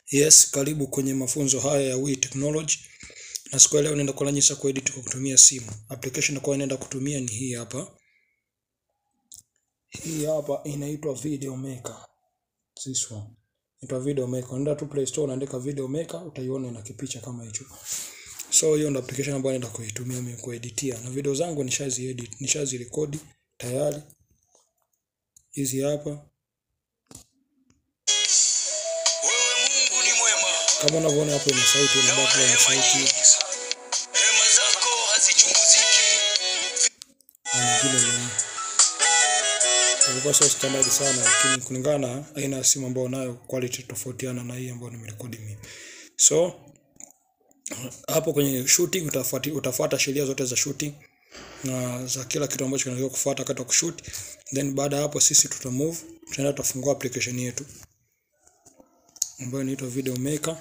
Yes, karibu kwenye mafunzo haya ya Wii Technology. Na siku ya leo naenda kuonyesha kuedit kwa kutumia simu. Application ambayo naenda kutumia ni hii hapa. Hii hapa inaitwa Video Maker. This one. Inaitwa Video Maker. Unaenda tu Play Store unaandika Video Maker utaiona ina kipicha kama hicho. So hiyo ndio application ambayo naenda kuitumia mimi kueditia. Na video zangu nishazi edit, nishazi record tayari. Hizi hapa. Wewe Mungu ni mwema. Kama unavyoona hapo ina sauti ina Na wa background rehema sauti. nyingi. Rehema zako hazichunguziki. na nyingine ni ilikuwa sio standard sana, lakini kulingana na aina ya simu ambayo nayo quality tofautiana na hii ambayo nimerekodi mimi. So hapo kwenye shooting utafuati, utafuata sheria zote za shooting na za kila kitu ambacho kinatakiwa kufuata wakati wa kushoot. Then baada ya hapo sisi tuta move, tutaenda tutafungua application yetu ambayo inaitwa Video Maker.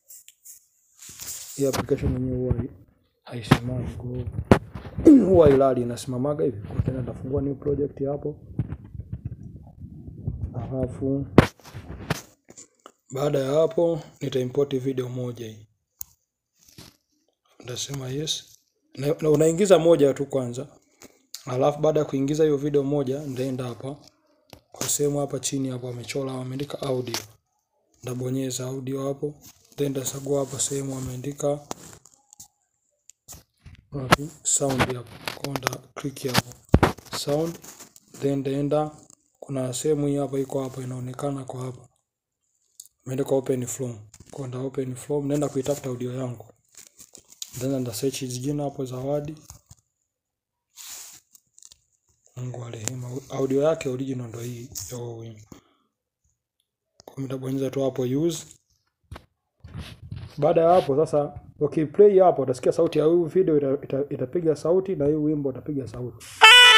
Hii application yenyewe huwa hai- haisimami kwa hiyo huwa ilali inasimamaga hivi. Kwa tena nitafungua new project hapo, alafu baada ya hapo nitaimport video moja hii, nitasema yes na, na unaingiza moja tu kwanza, alafu baada ya kuingiza hiyo video moja nitaenda hapa kwa sehemu hapa chini hapo wamechora wameandika audio, ndabonyeza audio hapo, then ndachagua hapa sehemu wameandika wapi sound hapo, kwa nda click hapo sound, then ndaenda kuna sehemu hii hapa iko hapa inaonekana kwa hapa imeandikwa open from, kwa nda open from, naenda kuitafuta audio yangu, then nda search hizi jina hapo Zawadi Mungu wa rehema, audio yake original ndo hii ya huo wimbo. Kwa nitabonyeza tu hapo use. Baada ya hapo sasa, ukiplay hapo utasikia sauti ya hii video ita, ita, itapiga sauti na hii wimbo utapiga sauti.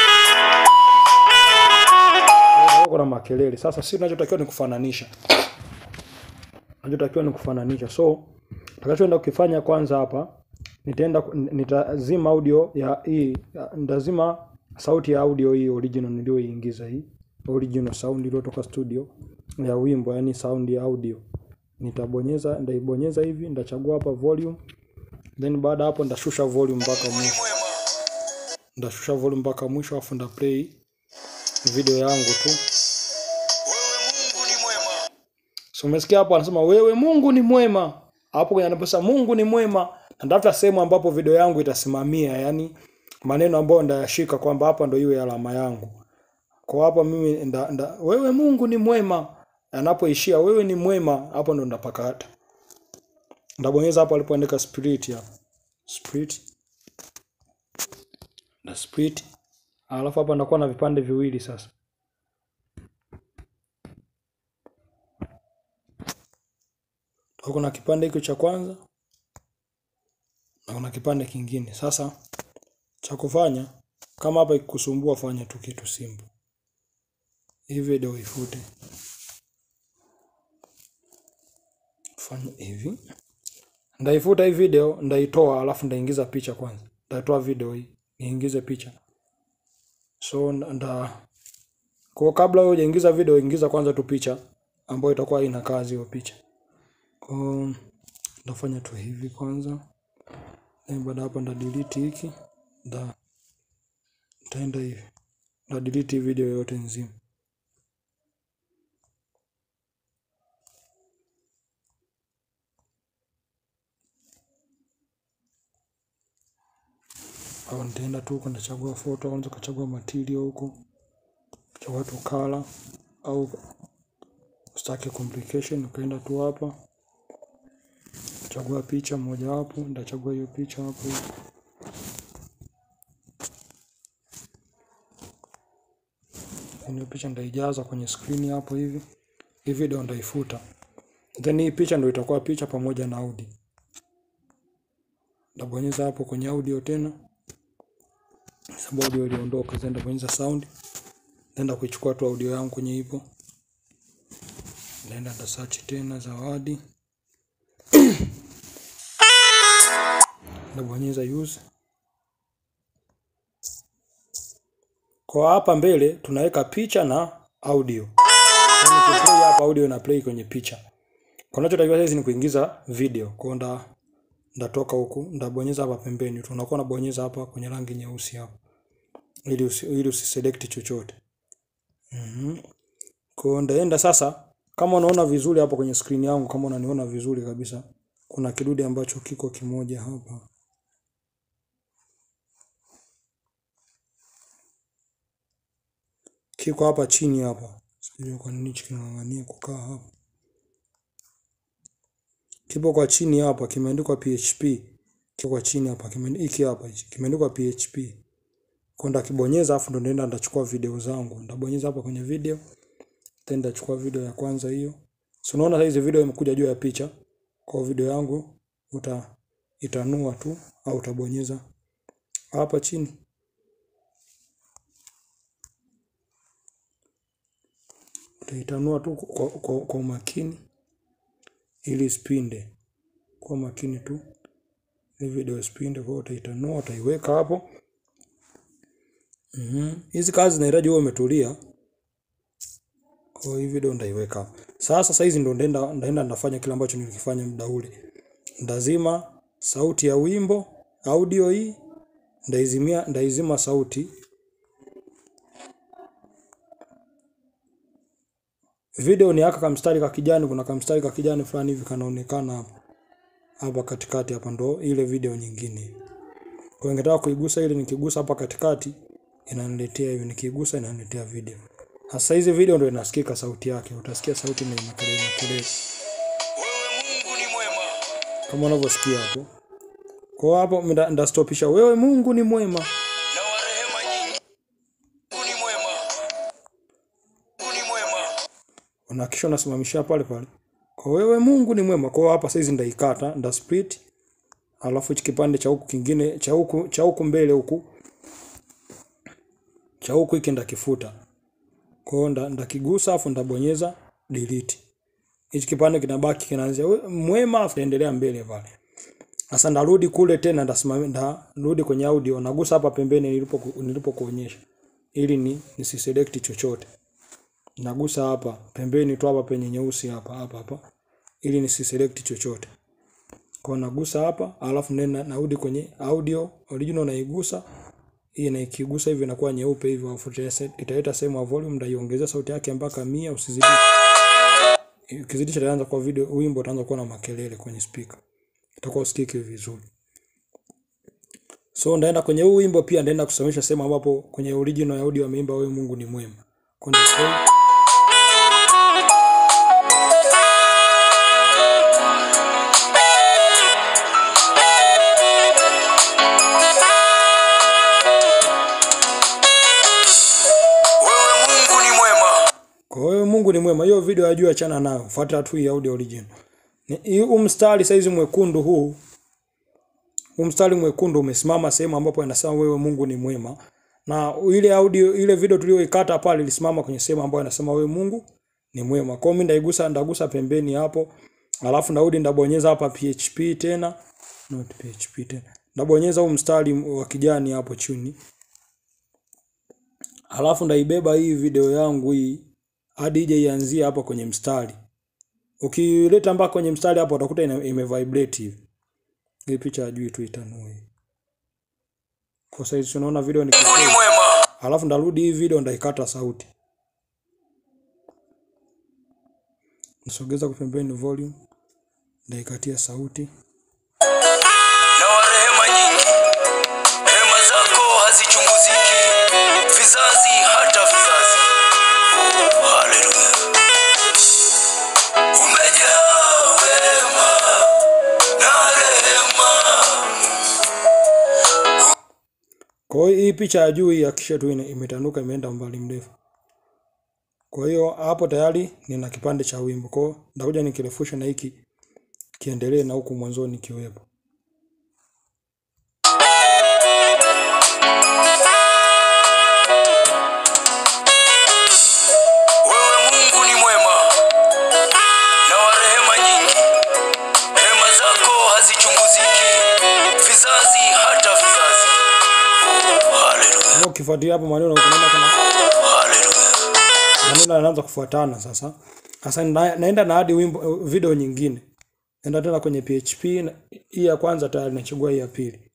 Kuna makelele. Sasa sisi tunachotakiwa ni kufananisha. Tunachotakiwa ni kufananisha. So, tutakachoenda kukifanya kwanza hapa nitaenda nitazima audio ya hii nitazima sauti ya audio hii original niliyoiingiza hii original sound iliyotoka studio ya wimbo yani sound ya audio nitabonyeza ndaibonyeza hivi ndachagua hapa volume then baada hapo ndashusha volume mpaka Mungu ni mwisho mwema. ndashusha volume mpaka mwisho afu nda play video yangu tu Wewe Mungu ni mwema. so umesikia hapo anasema wewe Mungu ni mwema hapo kwenye anaposema Mungu ni mwema natafuta sehemu ambapo video yangu itasimamia yani maneno ambayo ndayashika kwamba hapa ndo iwe alama yangu kwa hapa mimi nda, nda, wewe Mungu ni mwema anapoishia wewe ni mwema hapo ndo ndapakata ndabonyeza hapo alipoandika spirit hapo spirit na split alafu hapa ndakuwa na vipande viwili sasa Kwa kuna kipande hiki cha kwanza na kuna kipande kingine sasa cha kufanya kama hapa ikikusumbua fanya tu kitu simple hii video ifute fanya hivi ndaifuta hii video ndaitoa alafu ndaingiza picha kwanza ndatoa video hii niingize picha so nda kwa kabla wewe hujaingiza video ingiza kwanza tu picha ambayo itakuwa ina kazi hiyo picha kwa ndafanya tu hivi kwanza then baada hapo nda delete hiki nda nitaenda hivi nda delete hii video yote nzima au nitaenda tu huko ndachagua photo au ukachagua material huko chagua tu color au usitake complication ukaenda tu hapa chagua picha moja wapo ndachagua hiyo picha hapo hiyo picha ndaijaza kwenye screen hapo hivi hii video ndaifuta then hii picha ndo itakuwa picha pamoja na audio ndabonyeza hapo kwenye audio tena sababu audio iliondoka then ndabonyeza sound naenda kuichukua tu audio yangu kwenye ipo naenda nda search tena Zawadi ndabonyeza use kwa hapa mbele tunaweka picha na audio Yaani ukiplay hapa audio ina play kwenye picha Kunachotakiwa sasa ni kuingiza video. Kwa hiyo nda ndatoka huku, ndabonyeza hapa pembeni tu. Unakuwa unabonyeza hapa kwenye rangi nyeusi hapa. Ili usi, ili usiselect chochote. Mhm. Kwa hiyo ndaenda sasa kama unaona vizuri hapo kwenye screen yangu kama unaniona vizuri kabisa. Kuna kidude ambacho kiko kimoja hapa. Kiko hapa chini hapa. Sijui kwa nini hichi kinang'ang'ania kukaa hapa. Kipo kwa chini hapa kimeandikwa PHP. Kiko kwa chini hapa kimeandikwa hiki hapa hichi kimeandikwa PHP. Kwa ndakibonyeza afu ndo ndaenda ndachukua video zangu. Ndabonyeza hapa kwenye video. Then ndachukua video ya kwanza hiyo. So unaona sasa hizi video imekuja juu ya picha. Kwa video yangu uta itanua tu au utabonyeza hapa chini. Utaitanua tu kwa, kwa, kwa umakini ili isipinde. Kwa makini tu. Hii video isipinde, kwa hiyo utaitanua, utaiweka hapo. Mhm. Hizi kazi zinahitaji wewe umetulia. Kwa hiyo hii video ndaiweka hapo. Sasa sasa hizi ndo ndaenda ndaenda ndafanya kile ambacho nilikifanya muda ule. Ndazima sauti ya wimbo, audio hii, ndaizimia ndaizima sauti. Video ni haka kamstari ka kijani, kuna kamstari ka kijani fulani hivi kanaonekana hapa. Hapa katikati hapa ndo ile video nyingine. Kwa hiyo ningetaka kuigusa ile, nikigusa hapa katikati inaniletea hivi, nikigusa inaniletea video. Sasa hizi video ndo inasikika sauti yake, utasikia sauti na inakelele inakelele Wewe Mungu ni mwema. kama unavyosikia hapo. Kwa hiyo hapo nda- ndastopisha, wewe Mungu ni mwema. Na wa rehema nyingi. Mungu ni mwema. Mungu ni mwema. Unahakisha unasimamishia pale pale. Kwa wewe Mungu ni mwema. Kwa hiyo hapa saizi ndaikata, nda split. Alafu hichi kipande cha huku kingine cha huku cha huku mbele huku cha huku hiki ndakifuta. Kwa hiyo nda- ndakigusa afu ndabonyeza delete. Hichi kipande kinabaki kinaanzia we- mwema afu naendelea mbele pale. Sasa ndarudi kule tena ndasimamia ndarudi kwenye audio nagusa hapa pembeni nilipo nilipokuonyesha ili ni nisiselect chochote. Nagusa hapa pembeni tu hapa penye nyeusi hapa hapa hapa ili nisiselect chochote. Kwa hiyo nagusa hapa alafu nenda narudi kwenye audio original naigusa hii na ikigusa hivi inakuwa nyeupe hivi alafu ita- italeta sehemu ya volume ndaiongezea sauti yake mpaka mia usizidishe. Ukizidisha itaanza kwa video wimbo utaanza kuwa na makelele kwenye speaker. Itakuwa usikiki vizuri. So ndaenda kwenye huu wimbo pia ndaenda kusomesha sehemu ambapo kwenye original ya audio ameimba wewe Mungu ni mwema. Kwa hiyo ndio Wewe Mungu ni mwema. Kwa hiyo Mungu ni mwema. Hiyo video ya juu achana nayo. Fuata tu hii audio original. Ni hii huu mstari saizi mwekundu huu. Huu mstari mwekundu umesimama sehemu ambapo inasema wewe Mungu ni mwema. Na ile audio ile video tuliyoikata pale ilisimama kwenye sehemu ambayo inasema wewe Mungu ni mwema. Kwa hiyo mimi ndaigusa ndagusa pembeni hapo. Alafu narudi ndabonyeza hapa PHP tena. Not PHP tena. Ndabonyeza huu mstari wa kijani hapo chini. Alafu ndaibeba hii video yangu hii hadi ije ianzie hapa kwenye mstari. Ukileta mpaka kwenye mstari hapo utakuta ina- imevibrate hivi. Hii picha ya juu tu itanue. Kwa sasa hivi tunaona video ni Mungu ni kifupi. mwema. Alafu ndarudi hii video ndaikata sauti. Nisogeza kwa pembeni volume. Ndaikatia sauti. Na wa rehema nyingi. Rehema zako hazichunguziki. Vizazi hata vizazi. Haleluya. Umejaa wema na rehema. Kwa hiyo hii picha ya juu hii hakikisha tu ina- imetanuka imeenda mbali mrefu. Kwa hiyo hapo tayari nina kipande cha wimbo. Kwa hiyo ndakuja nikirefusha na hiki kiendelee na huku mwanzoni kiwepo. Wewe Mungu ni mwema na wa rehema nyingi. Rehema zako hazichunguziki. Vizazi hata vizazi. Haleluya. Kwa ukifuatilia hapo maneno unaona kuna Haleluya. maneno yanaanza kufuatana sasa. Sasa na, naenda na hadi wimbo video nyingine. Naenda tena kwenye PHP na hii ya kwanza tayari nachagua hii ya pili.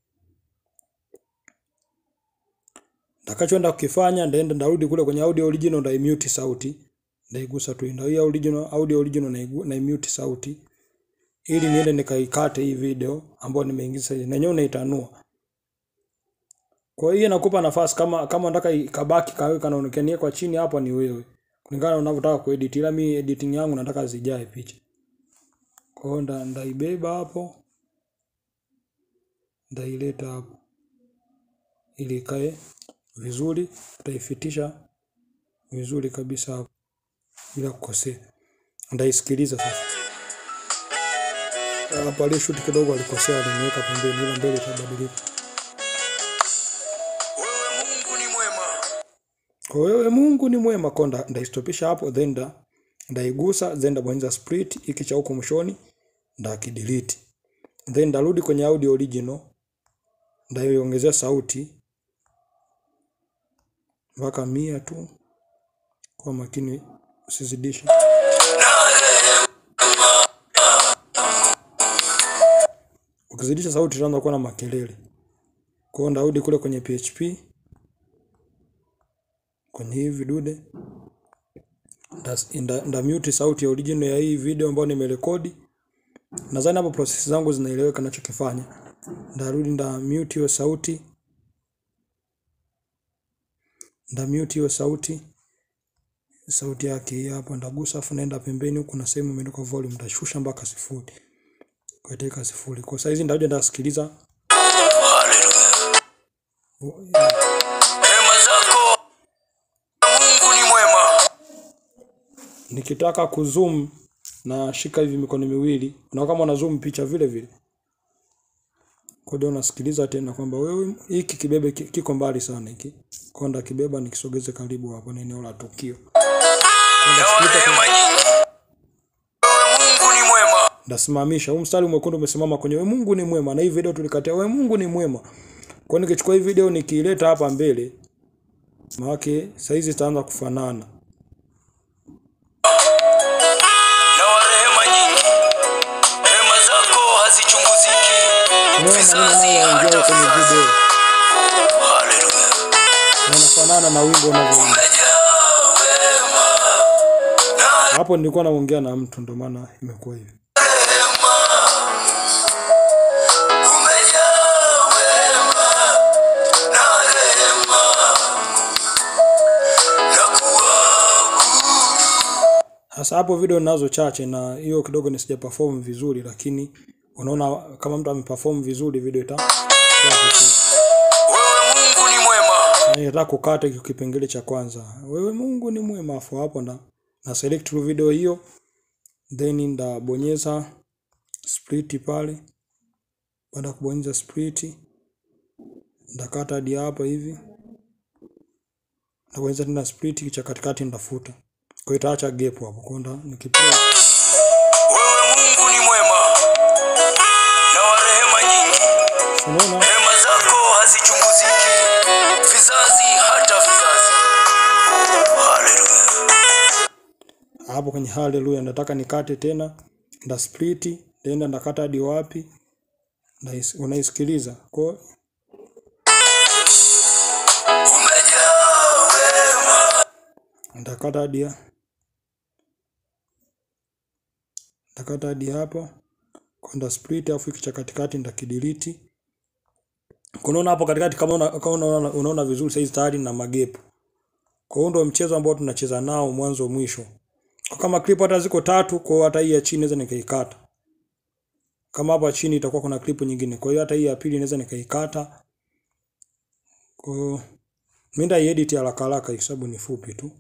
Nitakachoenda kukifanya ndaenda ndarudi kule kwenye audio original ndaimute sauti. Ndaigusa tu ndio hii original audio original naigu- naimute sauti ili niende nikaikate hii video ambayo nimeingiza sasa. Na yenyewe unaitanua. Kwa hiyo inakupa nafasi kama kama unataka ikabaki kawe kanaonekania kwa chini hapa ni wewe. Kulingana na unavyotaka kuedit. Ila mimi editing yangu nataka zijae picha. Kwa hiyo nda, ndaibeba hapo, ndaileta hapo ili ikae vizuri, utaifitisha vizuri kabisa hapo bila kukosea. Ndaisikiliza sasa. Hapo aliyeshuti kidogo alikosea, aliniweka pembeni, ila mbele itabadilika. Wewe Mungu ni mwema. Kwa wewe Mungu ni mwema, kwa nda, ndaistopisha hapo, then nda, ndaigusa, then ndabonyeza split hiki cha huko mwishoni, ndakidelete. Then ndarudi kwenye audio original, ndaiongezea sauti mpaka mia tu, kwa makini usizidishe. Ukizidisha sauti itaanza kuwa na makelele. Kwa hiyo ndarudi kule kwenye PHP kwenye hii vidude nda, nda, nda mute sauti ya original ya hii video ambayo nimerekodi. Nadhani hapo process zangu zinaeleweka ninachokifanya. Ndarudi nda mute hiyo sauti, nda mute hiyo sauti, sauti yake hii hapo, ndagusa afu naenda pembeni huku na sehemu imeandikwa volume, ndashusha mpaka sifuri, katika sifuri. Kwa sasa hizi ndakuja ndasikiliza Haleluya. Rehema zako Mungu ni mwema. nikitaka kuzoom na shika hivi mikono miwili, na kama una zoom picha vile vile. Kwa hiyo unasikiliza tena kwamba wewe hiki kibebe ki- kiko mbali sana hiki. Kwa nda kibeba nikisogeze karibu hapo na eneo la tukio. Na wa rehema nyingi. Wewe Mungu ni mwema. Ndasimamisha. Huu mstari mwekundu umesimama kwenye we Mungu ni mwema na hii video tulikatia we Mungu ni mwema. Kwa hiyo nikichukua hii video nikiileta hapa mbele maana saizi itaanza kufanana. Na wa rehema nyingi. Rehema zako hazichunguziki. Unaona maneno Vizazi nayoongea hata kwenye vizazi. video Haleluya. yanafanana na wimbo unavyoimba. Umejaa wema na Hapo nilikuwa naongea na mtu ndio maana imekuwa hivi. rehema. Umejaa wema na rehema. Na kuabudu. Sasa hapo video ninazo chache na hiyo kidogo nisija perform vizuri, lakini unaona kama mtu ameperform vizuri video ita itakuwa vizuri. Wewe Mungu ni mwema. Na Nataka kukata hiki kipengele cha kwanza. Wewe Mungu ni mwema, afu hapo na na select tu video hiyo, then ndabonyeza split pale. Baada ya kubonyeza split, ndakata hadi hapa hivi, ndabonyeza tena split, cha katikati ndafuta. Kwa hiyo itaacha gap hapo, kwa hiyo nda- nikiplay Wewe Mungu ni mwema na wa rehema nyingi. unaona Rehema zako hazichunguziki. Vizazi hata vizazi. Haleluya. hapo kwenye haleluya, nataka nikate tena, nda split tena, ndakata hadi wapi, ndais- unaisikiliza kwa hiyo Umejaa wema. ndakata hadi ya- ndakata hadi hapo, kwa nda split, afu hiki cha katikati ndakidelete. Unaona hapo katikati, kama una, kama unaona, unaona vizuri saizi tayari na magepu. Kwa hiyo ndio mchezo ambao tunacheza nao mwanzo mwisho. Kwa kama clip hata ziko tatu, kwa hiyo hata hii ya chini naweza nikaikata. Kama hapa chini itakuwa kuna clip nyingine, kwa hiyo hata hii ya pili naweza nikaikata. Kwa hiyo mimi ndaiedit haraka haraka kwa sababu ni fupi tu.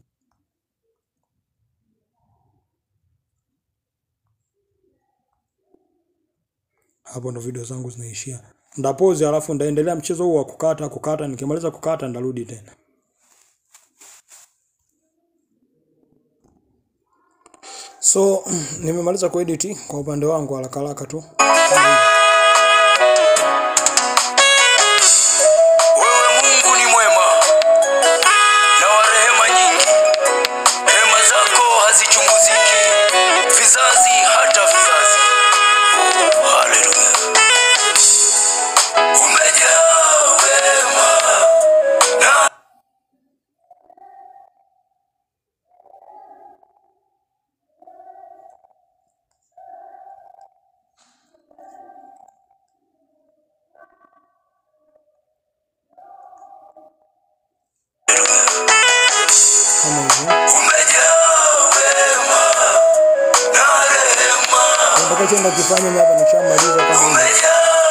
Hapo ndo video zangu zinaishia. Ndapause alafu ndaendelea mchezo huu wa kukata kukata, nikimaliza kukata ndarudi tena. So nimemaliza kuedit kwa upande wangu haraka haraka tu. Wewe Mungu ni mwema na wa rehema nyingi. Rehema zako hazichunguziki. umejaa wema na rehema, Nitakachoenda kufanya mimi hapa nikishamaliza kama hivi. umejaa